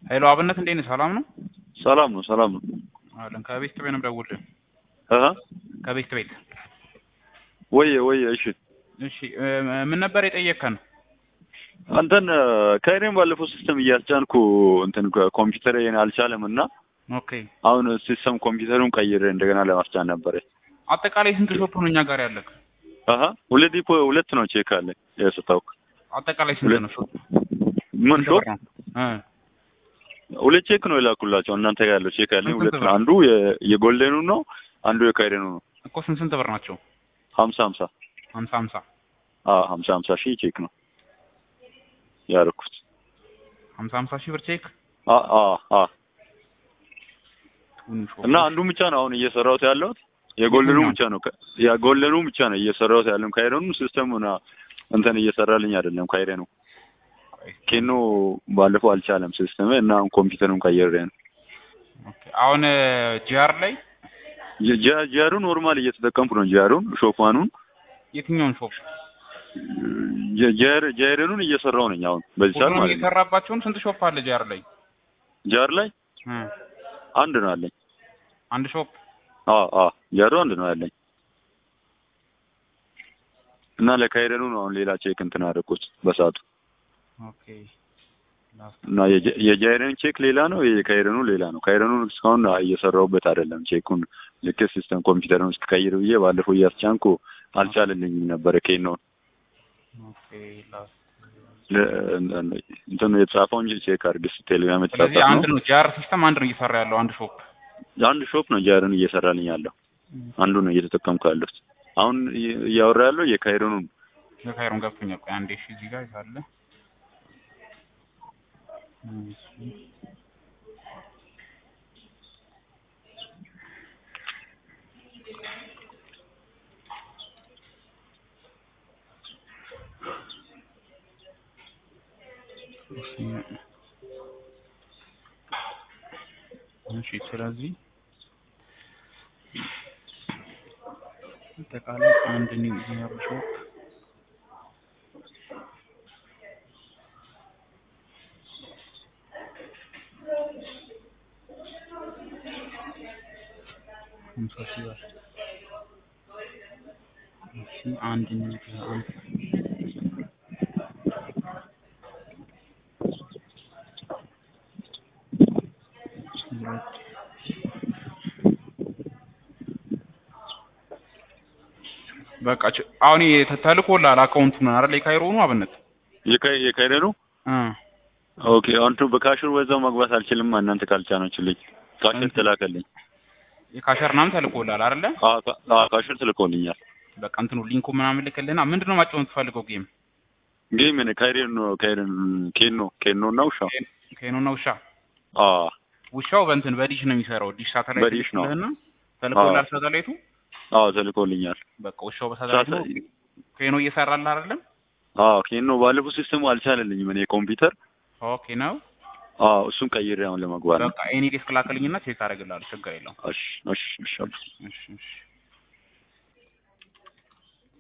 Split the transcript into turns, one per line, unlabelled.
ሄሎ አብነት እንዴት ነህ? ሰላም ነው?
ሰላም ነው፣ ሰላም ነው።
አለን ከቤት ቤት ነው የምደውልልህ።
አሃ
ከቤት ቤት።
ወየ ወየ። እሺ
እሺ እ ምን ነበር የጠየቅከን?
አንተን ከእኔም ባለፈው ሲስተም እያስጫንኩ እንትን ኮምፒውተር አልቻለም እና
ኦኬ
አሁን ሲስተም ኮምፒውተሩን ቀይሬ እንደገና ለማስጫን ነበረ።
አጠቃላይ ስንት ሾፕ ነው እኛ ጋር ያለክ?
አሃ ሁለት ዲፖ ሁለት ነው ቼክ አለ የስታውክ
አጠቃላይ ስንት
ሁለት
ነው ሾፕ?
ምን
ስንት
ሾፕ
ብር ነው? እ
ሁለት ቼክ ነው የላኩላቸው እናንተ ጋር ያለው ቼክ ያለኝ
ስንት
ሁለት
ብር?
ነው። አንዱ የ- የጎልደኑ ነው፣ አንዱ የካይረኑ ነው።
እኮ ስንት ስንት ብር ናቸው?
ሀምሳ ሀምሳ
ሀምሳ ሀምሳ
አዎ ሀምሳ ሀምሳ ሺህ ቼክ ነው ያደረኩት።
ሀምሳ ሀምሳ ሺህ ብር ቼክ
አ አ አ
ቱን ሾፕ
እና አንዱ ብቻ ነው አሁን እየሰራሁት ያለሁት የጎልደኑ
የትኛው?
ብቻ ነው ከ- የጎልደኑ ብቻ ነው እየሰራሁት ያለው ካይረኑ ሲስተሙን እንትን እየሰራልኝ አይደለም ካይረኑ ኬኖ ባለፈው አልቻለም ሲስተም እና አሁን ኮምፒውተሩን ቀይሬ ነው
ኦኬ አሁን ጂአር ላይ
ጂ- ጂአሩ ኖርማል እየተጠቀምኩ ነው ጂአሩን ሾፋኑን
የትኛውን ሾፕ
ጃይረኑን እየሰራው ነኝ አሁን በዚህ ሰዓት
ሁሉንም
ማለት ነው
እየሰራባቸውን ስንት ሾፕ አለ ጂአር ላይ?
ጃር ላይ
እ
አንድ ነው አለኝ
አንድ ሾፕ
አዎ አዎ ጃሩ አንድ ነው ያለኝ እና ለካይረኑ ነው አሁን ሌላ ቼክ እንትን አደረኩት በሰዓቱ
ኦኬ ላስት
እና የጀ- የጃይረን ቼክ ሌላ ነው የካይረኑ ሌላ ነው ካይረኑን እስካሁን እየሰራሁበት አይደለም ቼኩን ልክ ሲስተም ኮምፒውተሩን እስከቀይር ብዬ ባለፈው እያስጫንኩ አልቻለልኝም ነበረ ኬኖን
ኦኬ ላስት
ለ- እንትኑ የተጻፈው እንጂ ቼክ አድርግ ስ ቴሌግራም
ስለዚህ
የተጻፈ
አንድ
ነው
ነው ጂአር ሲስተም አንድ ነው እየሰራ ያለው አንድ ሾፕ
አንድ ሾፕ ነው ጃርን እየሰራልኝ ያለው አንዱ ነው እየተጠቀምኩ ያለሁት አሁን እየ- እያወራ ያለው የካይሮኑን
የካይሮን ገብቶኛል። ቆይ አንዴ እሺ፣ እዚህ ጋር ካለ እሺ። እሺ ስለዚህ አጠቃላይ አንድ ኒው ጂአር ሾፕ ሃምሳ ሺህ ብር እሺ አንድ ኒው ጂአር ሁለት በቃ ች- አሁን ተ- ተልኮልሃል አካውንቱን አይደል? የካይሮኑ አብነት
የካይ- የካይሮኑ
እ
ኦኬ አንቱ በካሽር በዛው መግባት አልችልም እናንተ ካልጫናችሁልኝ ካሽር
እንትን-
ተላከልኝ
የካሸር ምናምን ተልኮልሃል አይደለ?
አ ካ- አ ካሽር ትልኮልኛል
በቃ እንትኑ ሊንኩ ምናምን ልክልና ምንድን ነው ማጫወት የምትፈልገው ጌም?
ጌም ነ ካይሮኑ ካይሮኑ ኬኖ ኬኖ እና ውሻ
ከኖና ውሻ
አ
ውሻው በእንትን በዲሽ ነው የሚሰራው። ዲሽ ሳተላይት
በዲሽ ነው።
ልክልህና ተልኮልሃል ሳተላይቱ።
አ ተልኮልኛል
በቃ ውሻው በሳተላይቱ ነው
ሳተ-
ከኖ እየሰራልህ አይደለም?
አ ኬኖ ባለፈው ሲስተሙ አልቻለልኝም እኔ ኮምፒውተር
ኦኬ ነው
አ እሱን ቀይሬ አሁን ለመግባት ነው
በቃ ኤኒ ዴስክ ላክልኝና ቼክ አደርግልሃለሁ። ችግር የለውም።
እሺ እሺ እሺ
እሺ እሺ